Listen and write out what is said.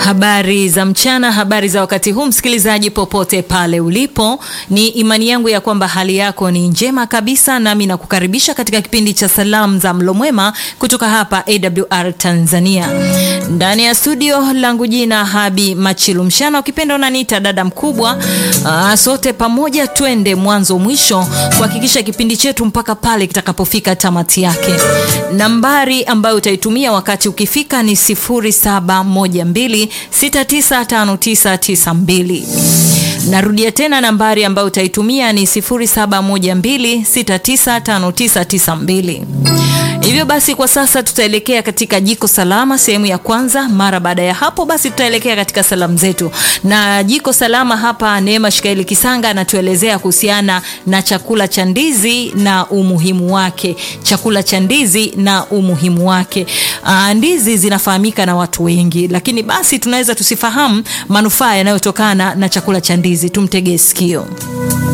Habari za mchana, habari za wakati huu, msikilizaji popote pale ulipo, ni imani yangu ya kwamba hali yako ni njema kabisa, nami nakukaribisha katika kipindi cha salamu za mlo mwema kutoka hapa AWR Tanzania. Ndani ya studio langu jina Habi Machilu Mshana, ukipenda unaniita dada mkubwa. Aa, sote pamoja twende mwanzo mwisho kuhakikisha kipindi chetu mpaka pale kitakapofika tamati yake. Nambari ambayo utaitumia wakati ukifika ni 0712695992. Narudia tena nambari ambayo utaitumia ni 0712695992. Hivyo basi kwa sasa tutaelekea katika jiko salama sehemu ya kwanza. Mara baada ya hapo basi tutaelekea katika salamu zetu, na jiko salama hapa, Neema Shikaeli Kisanga anatuelezea kuhusiana na chakula cha ndizi na umuhimu wake. Chakula cha ndizi na umuhimu wake. Aa, ndizi zinafahamika na watu wengi, lakini basi tunaweza tusifahamu manufaa yanayotokana na chakula cha ndizi. Tumtegee sikio.